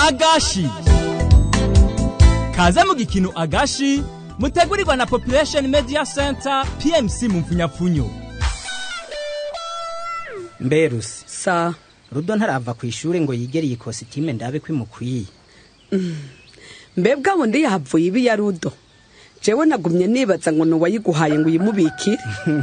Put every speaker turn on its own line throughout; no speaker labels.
agashi kaze mu gikino agashi mutegurirwa na population media center pmc mu mfunyapfunyo
mberusi
sa
rudo ntarava ku ishuri ngo yigere iyi kositime ndabe ko imukwiye
mbebwe abo ndi yahavuye ibi ya rudo jewe nagumye nibaza ngo nuwayiguhaye ngo uyimubikire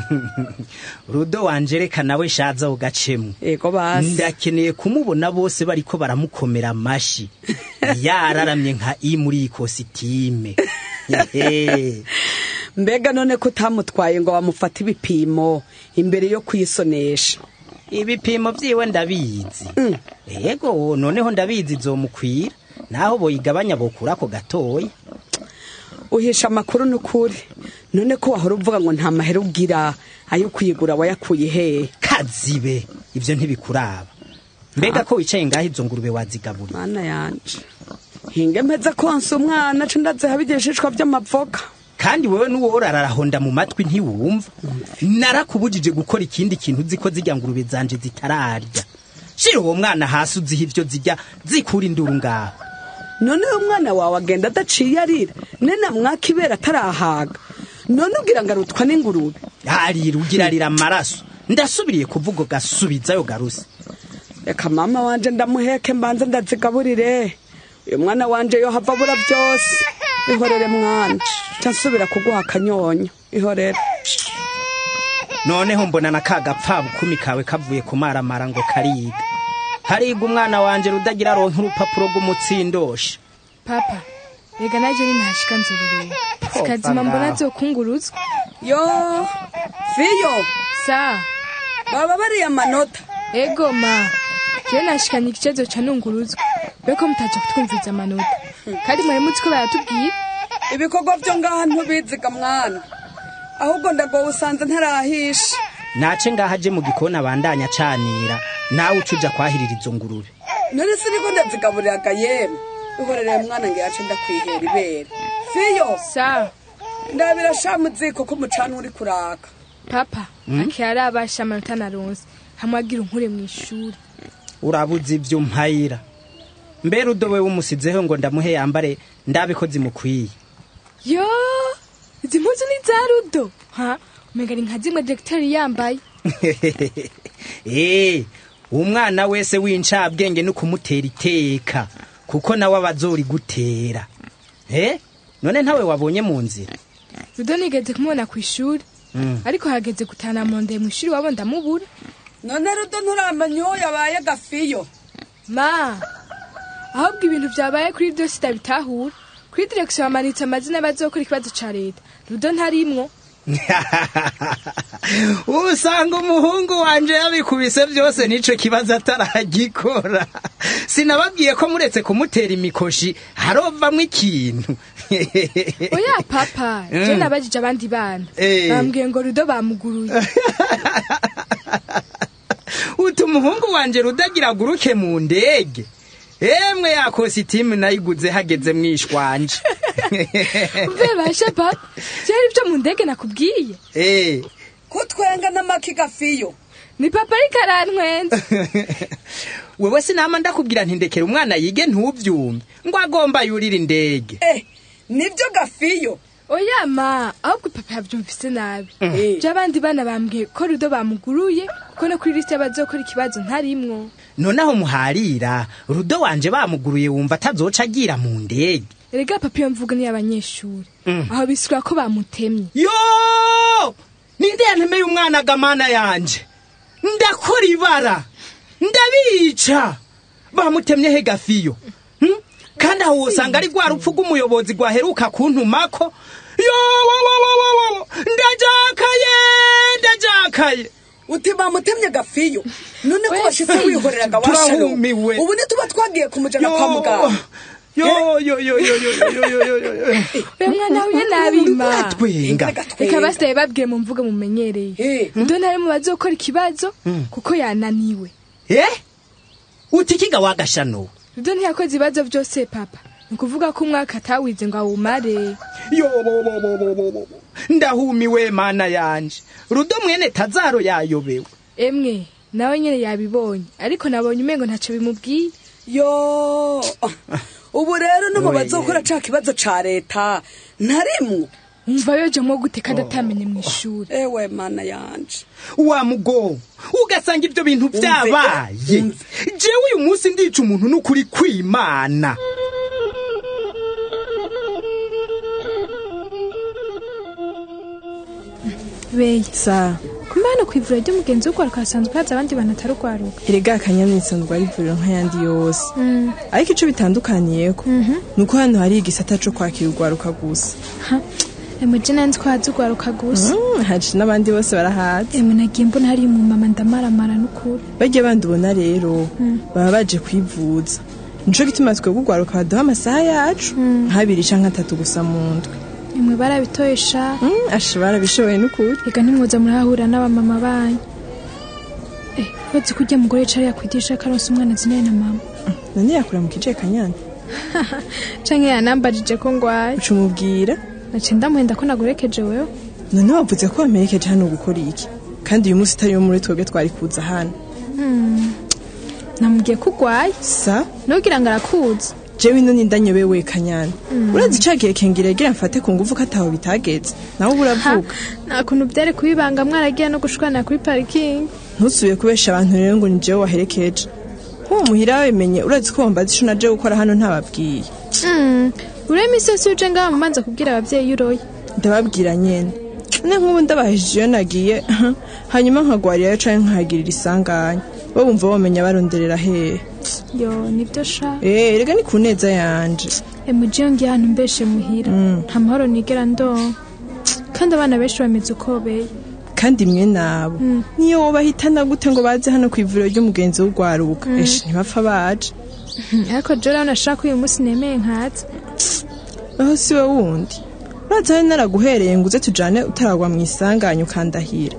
rudo wanjereka nawe shaza ugacemwe
ego basi
ndakeneye kumubona bose bariko baramukomera amashi yararamye nka i muri iyi kositime Hehe.
mbega none ko utamutwaye ngo bamufate ibipimo imbere yo kwisonesha
ibipimo vyiwe ndabizi
Mm.
yego noneho ndabizi zomukwira naho boyigabanya bokurako gatoya
uhisha amakuru n'ukuri none ko wahora uvuga ngo nta mahera ugira ayo kuyigura wayakuye hehe
kazibe ivyo ntibikuraba mbega ko wicaye ngaho izo ngurube wazigaburira
mana yanje hinge mpeze konsa umwana co ndaziha ibigishishwa vy'amavoka
kandi wewe n'uworara arahonda mu matwi ntiwumva narakubujije gukora ikindi kintu uzi ko zirya ngurube zanje zitararya shira uwo mwana hasi uziha ivyo zirya zikura induru ngaho
none uyu mwana wawe agenda adaciye arira nene mwaka ibera atarahaga none ugira ngo arutwa n'ingurube
arira ugira arira amaraso ndasubiriye kuvuga gasubizayo garuse
reka mama wanje ndamuheke mbanze ndazigaburire uyu mwana wanje yo hava abura byose ihorere mwana ca nsubira kuguha akanyonyo ihorere
noneho mbona na ka gapfabukumi kawe kavuye kumaramara ngo kariga hariga umwana wanje rudagira aronka urupapuro rw'umutsindosha
papa rega naje ni ntashika nzurureye sikazima mbona zokunguruzwa
yo fiyo
sa
baba bariya amanota
ego ma jewe nashikanye ikibazo ca nunguruzwa beko mutaje kutwumviza amanota kandi mwari muzi ko baratubwira
ibikorwa byo ngaha ntubiziga mwana ahubwo ndagowe usanze ntarahisha
nace ngaho aje mu gikoni abandanya acanira nawe uca uja kwahirira izo ngurube
none siniko ndazigaburiraga yemwe ihorere mwana ngo yace ndakwihera ibere fiyo
sa
ndabira sha muziko ko umucana uri kuraka
papa akira arabasha amanota naronse hamwe agira unkure mw'ishuri
urabuze ivyo mpayira mbere udowe wumusizeho ngo ndamuhe yambare ndabe ko zimukwiye
yo izi mpuzu ni za rudo ha umenga ni nka zimwe diregiteri yambaye
Eh, umwana wese w'incabwenge no kumutera iteka kuko nawe abazori gutera eh none ntawe wabonye mu nzira
rudo nigeze kumubona ku ishuri
Mm.
ariko hageze gutana mondeye mu ishuri wabo ndamubura
none rudo nturamenya uwo yabaye gafiyo
ma ahubwo ibintu byabaye kuri byose ndabitahura kuri direkisiyo bamanitse amazina y'abazokora ikibazo ca leta rudo ntarimwo
usanga umuhungu wanje yabikubise byose nico kibazo ataragikora sinababwiye ko muretse kumutera imikoshi harovamwo ikintu
oya papa je nabajije abandi bana
Eh.
bambwiye ngo rudo bamuguruye
uti umuhungu wanje rudagira aguruke mu ndege emwe ya kositimu nayiguze hageze mwishwanje
mve bashe papa vyari vyo mu ndege nakubwiye
Eh,
kutwenga n'amaki gafiyo
ni papa ariko arantwenza
wewe sinama ndakubwira ntindekera umwana yige ntuvyumve ngo agomba yurira indege
eh nibyo gafiyo
oya ma ahubwo papa yavyumvise nabi
Eh.
vy'abandi bana bambwiye ko rudo bamuguruye kuko no kuri lisite y'abazokora ikibazo ntarimwo
noneho muharira rudo wanje bamuguruye wumva atazoca agira mu ndege
erega papa iyo mvuga ni abanyeshuri
Mm.
aho bisigura ko bamutemye
yo ninde yantemeye umwana gamana yanje ndakora ibara ndabica bamutemye he gafiyo Hmm? kandi aho wosanga ari rwa rupfu rw'umuyobozi rwaheruka kuntumako yo wo, wo, wo, wo, wo, wo. ndajakaye ndajakaye
uti bamutemye gafiyo none ko
Oya,
washitse wihoreraga washaro
Turahumiwe.
ubu ntituba twagiye kumujana kwa muganga
yo yo yo yo yo yo yo yo yo yo
uyu mwana huye nabima
twenga
reka basigaye babwiye mu mvuga mumenyereye
Eh.
rudo ntari mu bazokora ikibazo kuko yananiwe
eh uti kiga wagashano
rudo ntiyakoze ibibazo byose papa ni ukuvuga ko umwaka atawize ngo awumare
yo bo bo bo bo bo bo ndahumiwe mana yanje rudo mwene tazaro yayobewe
emwe nawe nyene yabibonye ariko nabonye umengo ntaco bimubwiye
yo ubu rero no mu
Oye.
bazokora ca kibazo ca leta ntarimwo
umva yojamwo gute kandi atamenye mw'ishuri
ewe mana yanje
wa mugo ugasanga ibyo bintu byabaye
umve.
jewe uyu munsi ndica umuntu n'ukuri kwimana
beye
sa
kumbe hano ku ivuriro ry'umugenzi w'urwaruka hasanzwe haza abandi bantu atari urwaruka
erega akanyana isanzwe ari ivuriro nk'ayandi yose ariko ico bitandukaniyeko ni uko hano hari igisata co kwakira urwaruka gusa
emuje nanzi ko haza urwaruka gusa
Mm, haje n'abandi bose barahazi
emwe nagiye mbona hariyo umumama ndamaramara n'ukuri
barya bandi ubona rero baba baje kwivuza nico gituma twebwe urwaruka baduha amasaha yacu nk'abiri canke atatu gusa mu ndwi
emwe barabitoye sha
Mm, asha barabishoboye n'ukuri
reka ntimwoza murahahurira n'abamama banyu eh bazi ko urya mugore yicara yakwigisha ko aronse umwana azinanye na mama
none yakura mu kije kanyana
canke yanambajije ko ngwaye
uca umubwira
naciye ndamuhenda ko nagurekeje wewe
none wavuze ko wamerekeje hano gukora iki kandi uyu munsi utari wo muri twebwe twari kuza hano
namubwiye ko ugwaye
sa
nugira ngo arakuzi
jewe ino nindanyobewe kanyana urazi cagiye kengira gira mfate ku nguvu ko ataho bitageze nawe uba
Ha,
uravuga
nta kuntu byari kubibanga mwaragiye no gushwana kuri parikingi
ntusubiye kubesha abantu rero ngo ni jewe waherekeje nk'uwo muhira wemenye urazi ko wambaza ico naje gukora hano ntababwiye
Mm, uriya iminsi yose uje ngaha mumanza kubwira ababyeyi iyo uroye
ndababwira nyene ne nk'ubu ndabahejije iyo nagiye hanyuma nkagwarirayo canke nkahagirira isanganya bo bumva bomenya baronderera hehe
yo nibyo sha
Eh, erega ni ku neza yanje
emuje iyo ngiye ahantu mbeshe muhira nta mahoro nigera ndonka kandi abana benshi bameze uko beye
kandi mwe nabo niyo wobahitana gute ngo baze hano ku ivuriro ry'umugenzi w'urwaruka eshe ntibapfa baje
ariko jora nashaka uyu munsi nemeye nkaza
aho si we wundi uraza hari naraguhereye ngo uze tujane utaragwa mu isanganya ukandahira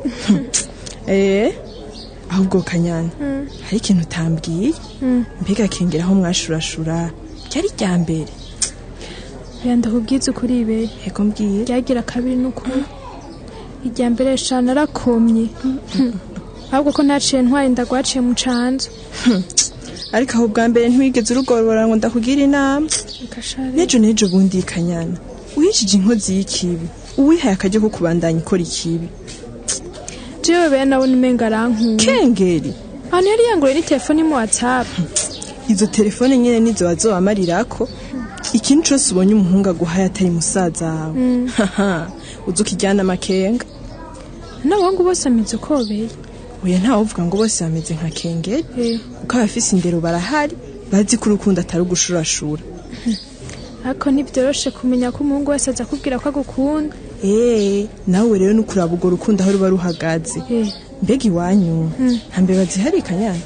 eh ahubwo kanyana hari ikintu utambwiye mbega kengera aho mwashurashura ryari rya mbere
oya ndakubwiza ukuri ibeye
ego mbwiye
ryagira kabiri n'ukuri irya mbere sha narakomye ahubwo ko ntaciye ntwaye ndagwaciye mu canzu
ariko aho bwa mbere ntiwigeze urugorora ngo ndakugire inama
Reka sha rero.
nejo nejo bundi kanyana uhishije inkozi y'ikibi uwihaye akajya ko kubandanya ikora ikibi
jewe bene nabona umenga arankuye
kengeri
ahantu yari yanguriye ni telefone mu whatsapp
izo telefone nyene nizo wazobamarira ko ikintu cose ubonye umuhungu aguhaye atari musaza wawe haha uza ukijyana amakenga
n'abahungu bose ameze uko beye
oya ntawe uvuga ngo bose bameze nka kengeri
Eh,
kuko abafise indero barahari bazi ko urukundo atari ugushurashura
ariko ntibyoroshe kumenya ko umuhungu wese aza akubwira ko agukunda
eee nawe rero nukuraba urwo rukundo aho ruba ruhagaze
Eh,
mbega iwanyu nta mbeba zihari kanyana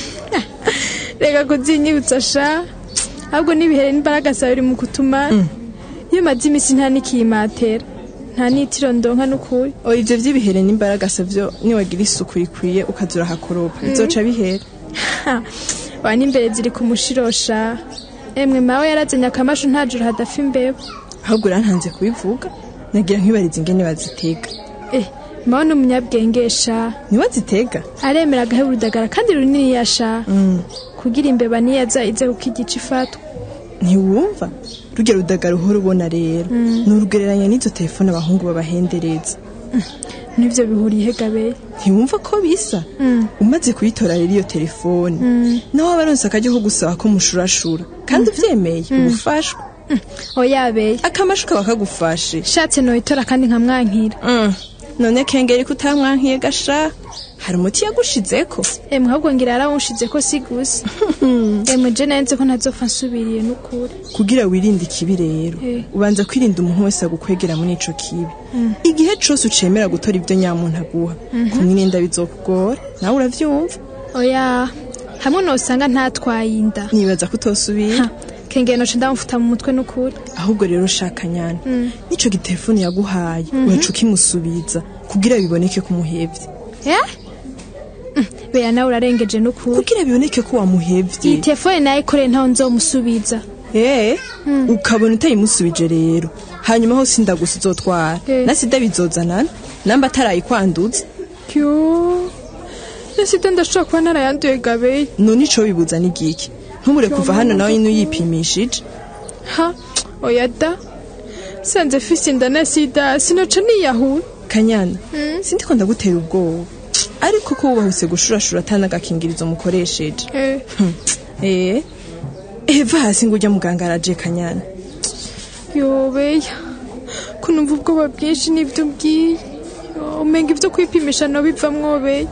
reka kuzinyibutsa sha ahubwo n'ibihere n'imbaraga zawe biri mu kutuma iyo maze iminsi nta n'ikimatera nta n'itiro ndonka n'ukuri
oya ivyo vy'ibihere n'imbaraga se vyo niwagira isuku rikwiye ukaza urahakoropa bizoca bihera
Ha, wa n'imbere ziri ku mushirosha emwe mawe yarazanye akamashu nta joro hadafa imbeba
ahubwo urantanze kubivuga nagira nkibariza ingene bazitega
eh mawe ni umunyabwengesha
niwe zitega
aremera agaheba urudagara kandi runini yasha kugira imbeba niyaza ize kuko igice ifatwa
ntiwumva rujya rudagara uhora ubona rero ni urugereranya n'izo telefone abahungu babahendereza
n'ivyo bihuriye hegabeye
ntiwumva ko bisa umaze kuyitora rero iyo telefone nawe waba aronse akaryo ko gusaba ko mushurashura kandi uvyemeye ubufashwa
oyabeye
akamashu kaba kagufashe
shatse noyitora kandi nkamwankira
Mm. none kengeri kutamwankiye gasha hari umuti yagushizeko
emwe ahubwo ngira yarawunshize ko si gusa emwe je nanze ko ntazopfa nsubiriye n'ukuri
kugira wirinde ikibi rero
Eh.
ubanza kwirinda umuntu wese agukwegera muri ico kibi igihe cose ucemera gutora ibyo nyamuntu aguha kumwirinda bizokugora nawe uravyumva
oya hamwe nosanga ntatwaye inda
nibaza ko utosubira
Ha, kengeye noce ndamufuta mu mutwe n'ukuri
ahubwo rero shaka nyana nico gitelefone yaguhaye waca ukimusubiza kugira biboneke ko umuhevye
Eh? Mm, beya nawe urarengeje n'ukuri
kugira biboneke ko
iyi
wamuhevye
telefone nayo ikoreye ntaho nzomusubiza
eh ukabona utayimusubije rero hanyuma ho sinda gusa uzotwara
Eh.
na sida bizozanana namba atarayikwanduza
yo na sida ndashobora kuba narayanduye gabeye
none ico bibuza ni giki ntumure kuva hano nawe nyine uyipimishije
ha oya da sanze fise inda na sida sinoca niyahura
kanyana sindiko ndagutera ubwoba ariko ko wubahutse gushurashura atanagakingirizo mukoresheje
eh
eh eva hasi ngo ujya muganga araje kanyana
yobeya ko numva ubwoba bwinshi n'ibyo ubwiye Yo, umenga ibyo kwipimisha no bivamwo beya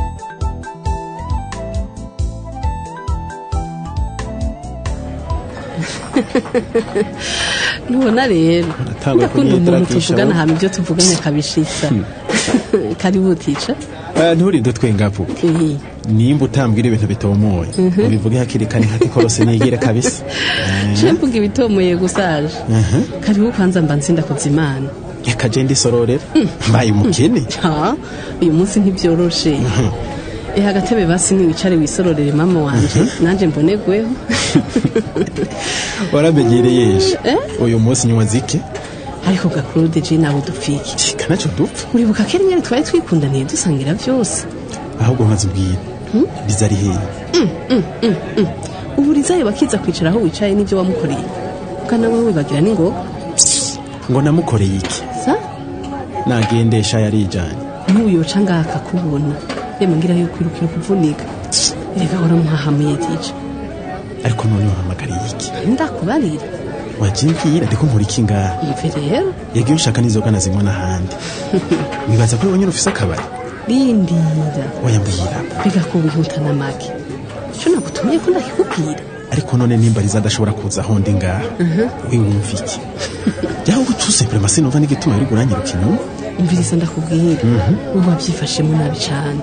ntubona rero
Natangwe
ndakunda umuntu
kunyitaratisha
tuvugana
wowe.
hama ibyo tuvuganye akabishitsa karibu tica
Eh, nturinde twengapo
Eh,
nimba utambwira ibintu bitomoye ubivuge hakiri kare hati korose nigire kabisa Eh,
je mvuga ibitomoye gusaje karibu kwanza mba nzinda kuzimana
reka je ndisororera mbaye umukene
ha uyu munsi ntibyoroshe eh agatebe basi niwicare wisororere mama wanje nanje mbonegweho
waramenyereye ejo uyu munsi nywa zike
ariko gakurude je nawe dupfiki
kanaco dupfa
uribuka kera nyene twari twikundaniye dusangira byose
ahubwo nkazi ubwira biza ari hehe
ubu rizayo bakiza kwicara aho wicaye n'ibyo wamukoreye ukana wowe wibagira n'ingoga
ngo namukoreye iki
sa
nagendesha yarijanye
ntuyoca ngaha akakubona rema ngira yuko irukira kuvunika reka uramuhahamuye tije
ariko none wahamagariye iki
ndakubarira
wajimbwira ndiko nkora iki ngaha
ive rero
yagiye ushaka n'inzoga nazinywa n'ahandi wibaza ko wenyine ufise akabari
rindira
oya mbwira
kwiga ko wihutana make ico nagutumye ko ndakikubwira
ariko none nimba riza adashobora kuza aho ndi ngaha we wumva iki yaho utuse prema sinumva n'igituma yari guranyiruka inyuma
umviriza ndakubwira ubu wabyifashemo nabi cane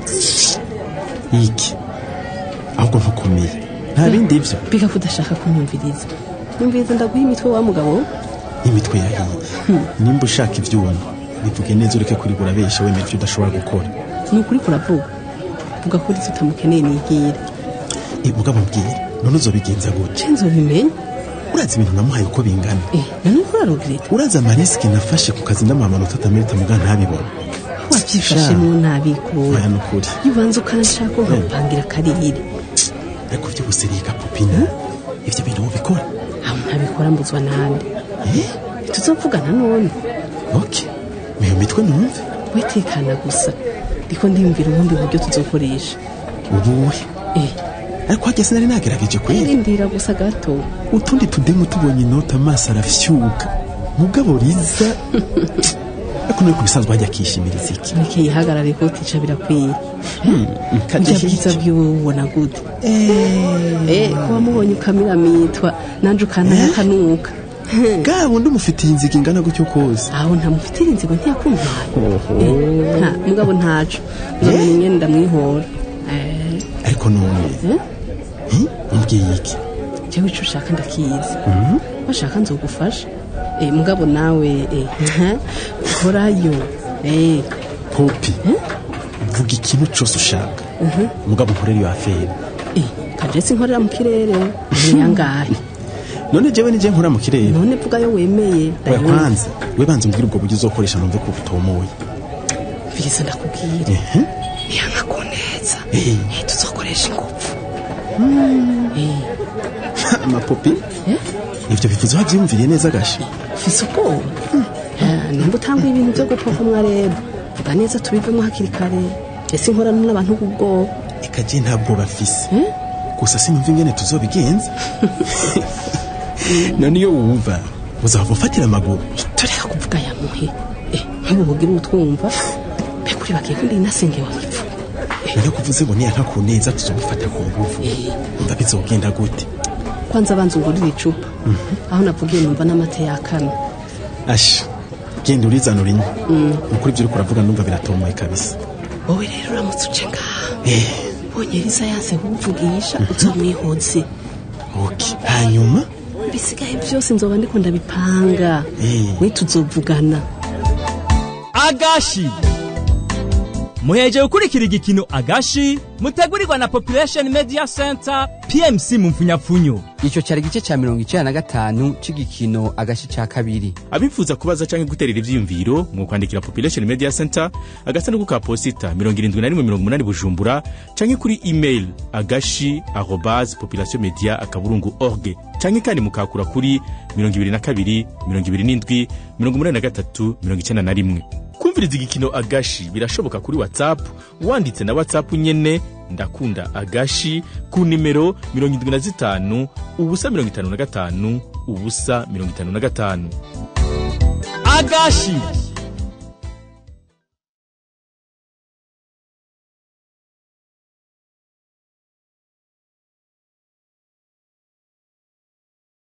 iki ahubwo ntukomeye nta bindi ivyo
biga ko udashaka kunyumviriza nyumviriza ndaguha imitwe wa mugabo we.
imitwe yahiye nimba ushaka ivyuma bivuge neza ureke kurigura besha wemera ivyo udashobora gukora
ni ukuri kuravuga vuga ko urizo utamukeneye nigire
Eh, mugabo mbwira none uzobigenza gute
ce nzobimenya
urazi ibintu namuhaye uko bingana
eh none ko urarugreta
urazi amarisike nafashe ku kazi ndamuha amanota atamerita muga ntabibona
wabyifashemo nabikubonye
oya nukuri
iyo ubanza ukanashaka nkagupangira akarire
ariko vyose riga pupina ivyo bintu wobikora
aho ntabikora mbuzwa nande
Eh,
tuzovugana none
ok iyo mitwe numve
wetekana gusa ndiko ndiyumvira ubundi buryo tuzokoresha
ubuhe
eh
ariko hajya sinari nagerageje kwera
rindira gusa gato
utundi tudemu tubonye inota amaso arafyuka mugabo riza ariko nuri ku bisanzwe hajya akishimiriza iki
mureke yihagarare ko tica birakwiye
kajya
bya bwiza bwiwe ubona gute eh kuba mubonye ukamiramitwa nanje ukantaya akanuka
bwa bundi umufitiye inziga ingana gutyo kose
aho ntamufitira inzigo ntiyakumvaye Eh, nta mugabo ntaco uzomenya ingene ndamwihora Eh,
ariko none
eh?
eh, umbwiye iki
jewe ico ushaka ndakizi washaka nzogufasha Eh, mugabo nawe eh, korayo Eh,
popi vuga ikintu cyose ushaka mugabo nkorera iyo aferi
eh, kajesi nkorera mu kirere nyangahe
none jewe nije nkora mu kirere
none vuga yo wemeye
oya
ndayumva.
kwanza we banza umbwire ubwo buryo uzokoresha numve ko butomoye
Viriza ndakubwire
Ehe.
niyanga kuneza
Eh.
Eh, tuzokoresha ingufu Eh,
amapopi
eh,
ivyo bivuze wavyiyumviriye neza gasha
ufise ubwoba Ah, nimba utanguye ibintu byo gupopomwa rero vuga neza tubivemo hakiri kare ese inkorano n'abantu b'ubwoba
eka je nta bwoba afise
Eh?
gusa sinumva ingene tuzobigenza none iyo wumva uzava ufatira amaguru
tureka kuvuga yamuhe Eh, nk'ubu bugira utwumva mbega uri bagiye kundi nasenge wamipfu
iyo kuvuze ngo niyanka ku neza tuzomufata ku nguvu umva bizogenda gute
kwanza abanza ungurira icupa aho navugiye numva n'amata yakana
asha genda urizana urinywa ukuri ibyo uriko uravuga ndumva biratomoye kabisa
wowe rero uramutse uce ngaha ubonye riza yase kuwuvugisha uzomwihoze
ok hanyuma
bisigaye byose nzoba ndiko ndabipanga
Eh.
we tuzovugana
agashi muheje gukurikira igikino agashi mutegurirwa na population media center pmc mu mfunyapfunyo
icyo cyari igice cya mirongo icyenda na gatanu cy'igikino agace cya kabiri
abifuza kubaza cyangwa guterera ivyiyumviro mu kwandikira population media center agasanduku ka posita mirongo irindwi na rimwe mirongo umunani bujumbura canke kuri email agashi arobase population media akaburungu org canke kandi mukakura kuri mirongo ibiri na kabiri mirongo ibiri n'indwi mirongo umunani na gatatu mirongo icyenda na rimwe kumviriza igikino agashi birashoboka kuri whatsapp wanditse na whatsapp nyene ndakunda agashi ku nimero mirongo indwi na zitanu ubusa mirongo itanu na gatanu ubusa mirongo itanu na gatanu
agashi